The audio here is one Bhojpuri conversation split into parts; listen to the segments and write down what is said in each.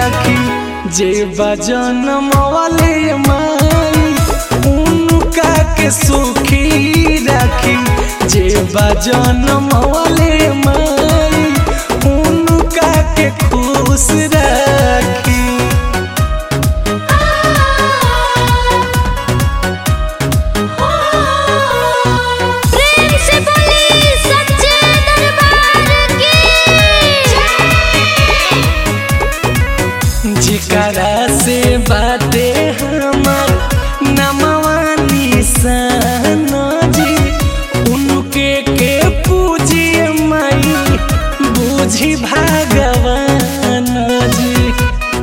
राखी जे बजन वाले माई उनका के सुखी राखी जे बजन वाले माई उनका के खुश राखी प्रेम से बोली सच्चे दरबार की जिकरा से बाते हमर नमवा निशान जी उनके के पूजिए माई बुझी भगवान जी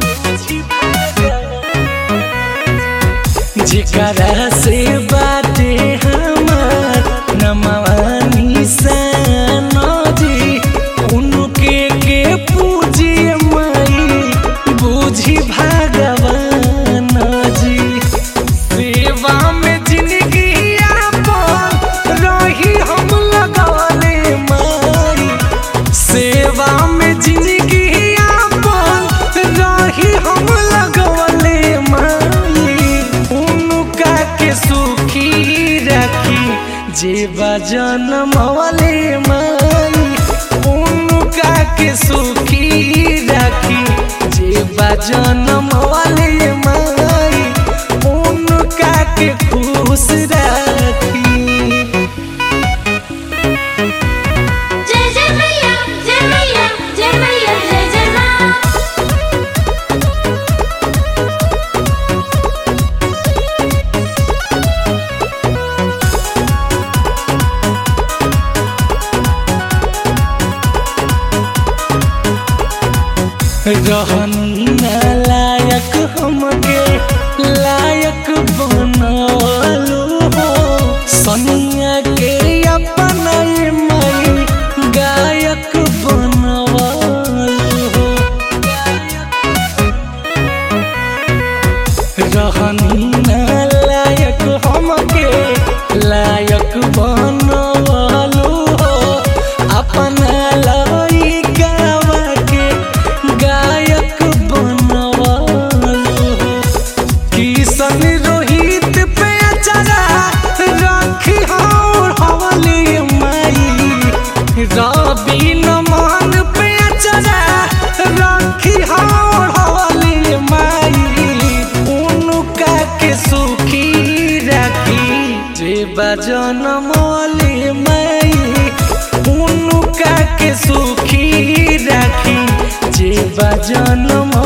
जिकरा से बाते हमर नमवा निशान जी उनके के पूजिए माई बुझी भगवान जी सेवा में जिंदगी आपन रही हम लगवले माई सेवा में जिंदगी आपन रही हम लगवले माई उनका के सुखी रखी जे बजन मवले माई उनका के सुखी रखी जे बजन मवले माई उनका के खुश रखी जय जय मैया जय मैया जय मैया जय जय माँ रहनी ना लायक हमके लायक बनवलो हो सनिया के अपना मई गायक बनवलो हो रहनी ना लायक हमके लायक बनवलो हो अपना लइकावा के गायक बनवलो हो किशन रोहित पे अचरा राखी और हवली माई रवि नमन पे अचरा राखी और हवली माई उनका के सुखी राखी जे बजन मौली माई उनका के सुखी राखी जे बजन